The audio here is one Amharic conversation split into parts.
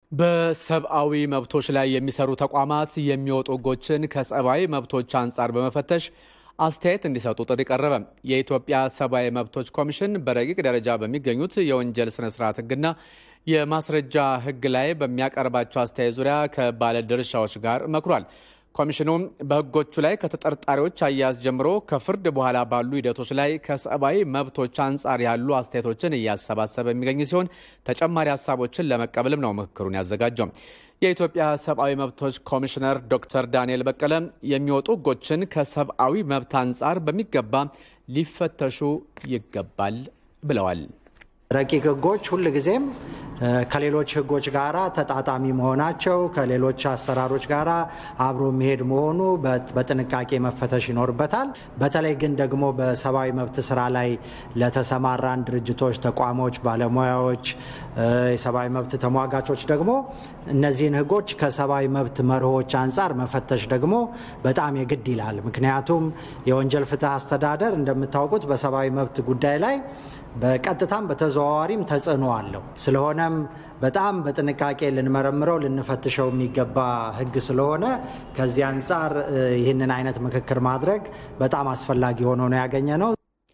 በሰብአዊ መብቶች ላይ የሚሰሩ ተቋማት የሚወጡ ሕጎችን ከሰብአዊ መብቶች አንጻር በመፈተሽ አስተያየት እንዲሰጡ ጥሪ ቀረበ። የኢትዮጵያ ሰብአዊ መብቶች ኮሚሽን በረቂቅ ደረጃ በሚገኙት የወንጀል ስነ ስርዓት ሕግና የማስረጃ ሕግ ላይ በሚያቀርባቸው አስተያየት ዙሪያ ከባለድርሻዎች ጋር መክሯል። ኮሚሽኑ በሕጎቹ ላይ ከተጠርጣሪዎች አያያዝ ጀምሮ ከፍርድ በኋላ ባሉ ሂደቶች ላይ ከሰብአዊ መብቶች አንጻር ያሉ አስተያየቶችን እያሰባሰበ የሚገኝ ሲሆን ተጨማሪ ሀሳቦችን ለመቀበልም ነው ምክክሩን ያዘጋጀው። የኢትዮጵያ ሰብአዊ መብቶች ኮሚሽነር ዶክተር ዳንኤል በቀለ የሚወጡ ሕጎችን ከሰብአዊ መብት አንጻር በሚገባ ሊፈተሹ ይገባል ብለዋል። ረቂቅ ሕጎች ሁልጊዜም ከሌሎች ሕጎች ጋር ተጣጣሚ መሆናቸው ከሌሎች አሰራሮች ጋር አብሮ የሚሄድ መሆኑ በጥንቃቄ መፈተሽ ይኖርበታል። በተለይ ግን ደግሞ በሰብአዊ መብት ስራ ላይ ለተሰማራን ድርጅቶች፣ ተቋሞች፣ ባለሙያዎች፣ የሰብአዊ መብት ተሟጋቾች ደግሞ እነዚህን ሕጎች ከሰብአዊ መብት መርሆች አንጻር መፈተሽ ደግሞ በጣም የግድ ይላል። ምክንያቱም የወንጀል ፍትህ አስተዳደር እንደምታውቁት በሰብአዊ መብት ጉዳይ ላይ በቀጥታም በተዘዋዋሪም ተጽዕኖ አለው። ስለሆነም በጣም በጥንቃቄ ልንመረምረው ልንፈትሸው የሚገባ ህግ ስለሆነ ከዚህ አንጻር ይህንን አይነት ምክክር ማድረግ በጣም አስፈላጊ ሆኖ ነው ያገኘ ነው።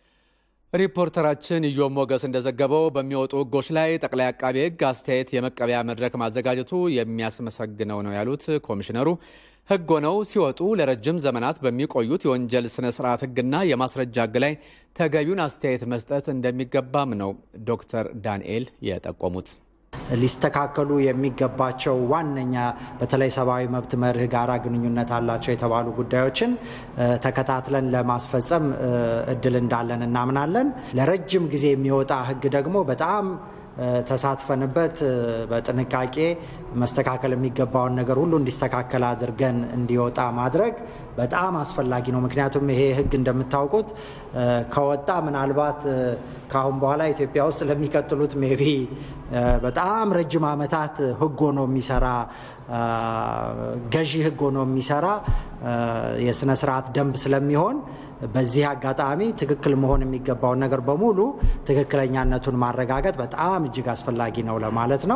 ሪፖርተራችን ኢዮብ ሞገስ እንደዘገበው በሚወጡ ህጎች ላይ ጠቅላይ አቃቤ ህግ አስተያየት የመቀበያ መድረክ ማዘጋጀቱ የሚያስመሰግነው ነው ያሉት ኮሚሽነሩ ህግ ሆነው ሲወጡ ለረጅም ዘመናት በሚቆዩት የወንጀል ስነ ስርዓት ህግና የማስረጃ ህግ ላይ ተገቢውን አስተያየት መስጠት እንደሚገባም ነው ዶክተር ዳንኤል የጠቆሙት። ሊስተካከሉ የሚገባቸው ዋነኛ በተለይ ሰብአዊ መብት መርህ ጋራ ግንኙነት አላቸው የተባሉ ጉዳዮችን ተከታትለን ለማስፈጸም እድል እንዳለን እናምናለን። ለረጅም ጊዜ የሚወጣ ህግ ደግሞ በጣም ተሳትፈንበት በጥንቃቄ መስተካከል የሚገባውን ነገር ሁሉ እንዲስተካከል አድርገን እንዲወጣ ማድረግ በጣም አስፈላጊ ነው። ምክንያቱም ይሄ ህግ እንደምታውቁት ከወጣ ምናልባት ከአሁን በኋላ ኢትዮጵያ ውስጥ ለሚቀጥሉት ሜቢ በጣም ረጅም ዓመታት ህግ ሆኖ የሚሰራ ገዢ ህግ ሆኖ የሚሰራ የስነ ስርዓት ደንብ ስለሚሆን በዚህ አጋጣሚ ትክክል መሆን የሚገባውን ነገር በሙሉ ትክክለኛነቱን ማረጋገጥ በጣም እጅግ አስፈላጊ ነው ለማለት ነው።